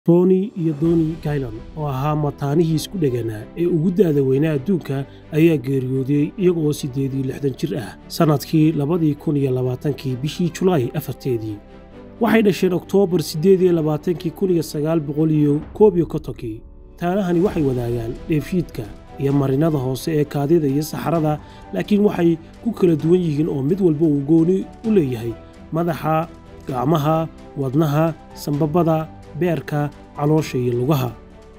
Tony iyo Donnie Guilan oo ahaa mataanihii isku dhegganaa ee ugu da'da weynaa adduunka ayaa geeriyooday iyaga oo siddeed iyo lixdan jir ah sannadkii labadii kun iyo labaatankii bishii Julaay afarteedii waxay dhasheen Oktoobar siddeed iyo labaatankii kun iyo sagaal boqol iyo koob iyo kontonkii taanahani waxay wadaagaan dheefshiidka iyo marinada hoose ee kaadida iyo saxarada laakiin waxay ku kala duwan yihiin oo mid walba uu gooni u leeyahay madaxa gacmaha wadnaha sambabada beerka caloosha iyo lugaha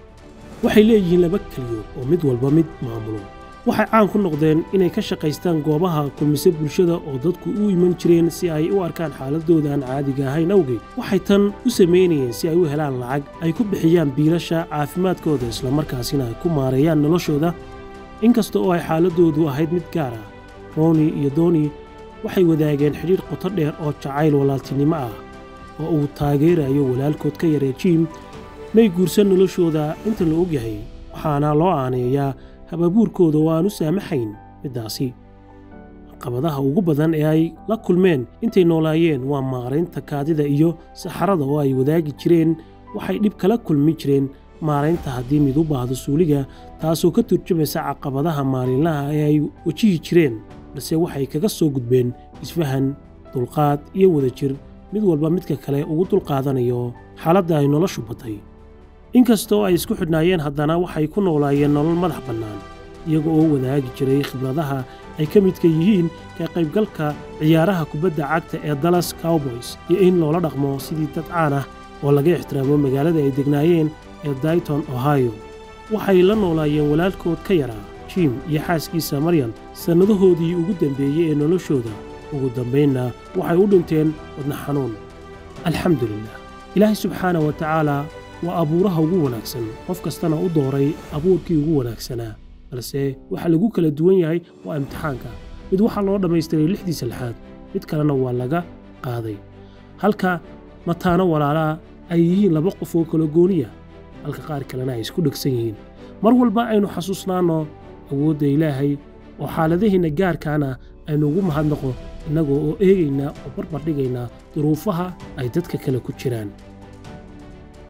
waxay leeyihiin laba keliyood oo mid walba mid maamulo waxay caan ku noqdeen inay ka shaqaystaan goobaha kulmise bulshada oo dadku u iman jireen si ay u arkaan xaaladooda aan caadiga ahayn awgeed waxay tan u samaynayeen si ay u helaan lacag ay ku bixiyaan biilasha caafimaadkooda islamarkaasina ay ku maareeyaan noloshooda inkasta oo ay xaaladoodu ahayd mid gaar ah roni iyo doni waxay wadaageen xidhiidh qoto dheer oo jacayl walaaltinimo ah oo uu taageerayo walaalkood ka yaree jiim may guursan noloshooda inta la ogyahay waxaana loo aaneeyaa hababuurkooda oo aan u saamaxayn middaasi caqabadaha ugu badan ee ay la kulmeen intay noolaayeen waa maaraynta kaadida iyo saxarada oo ay wadaagi jireen waxay dhib kala kulmi jireen maaraynta haddii mid u baahdo suuliga taasoo ka turjumaysa caqabadaha maalinlaha ee ay wajihi jireen balse waxay kaga soo gudbeen isfahan dulqaad iyo wadajir mid walba midka kale ugu dulqaadanayo xaaladda ay noloshu batay inkastoo ay isku xidhnaayeen haddana waxay ku noolaayeen nolol madax bannaan iyaga oo wadaagi jiray khibradaha ay ka midka yihiin ka qaybgalka ciyaaraha kubadda cagta ee dallas cowboys iyo in loola dhaqmo sidii dad caan ah oo laga ixtiraamo magaalada ay degnaayeen ee dayton ohio waxay la noolaayeen walaalkood ka yaraa jim iyo xaaskiisa maryan sannadahoodii ugu dambeeyey ee noloshooda ugu dambaynna waxay u dhinteen wadna xanuun alxamdulilah ilaahay subxaana wa tacaala waa abuuraha ugu wanaagsan qof kastana u dooray abuurkii ugu wanaagsanaa balse waxa lagu kala duwan yahay waa imtixaanka mid waxaa loo dhammaystiray lixdiisa lixaad mid kalena waa laga qaaday halka mataano walaalaa ay yihiin laba qof oo kala gooniya halka qaar kalena ay isku dhegsan yihiin mar walba aynu xasuusnaanno awoodda ilaahay oo xaaladahiinna gaarkaana aynu ugu mahadnaqo innagoo oo eegaynaa oo barbardhigaynaa duruufaha ay dadka kale ku jiraan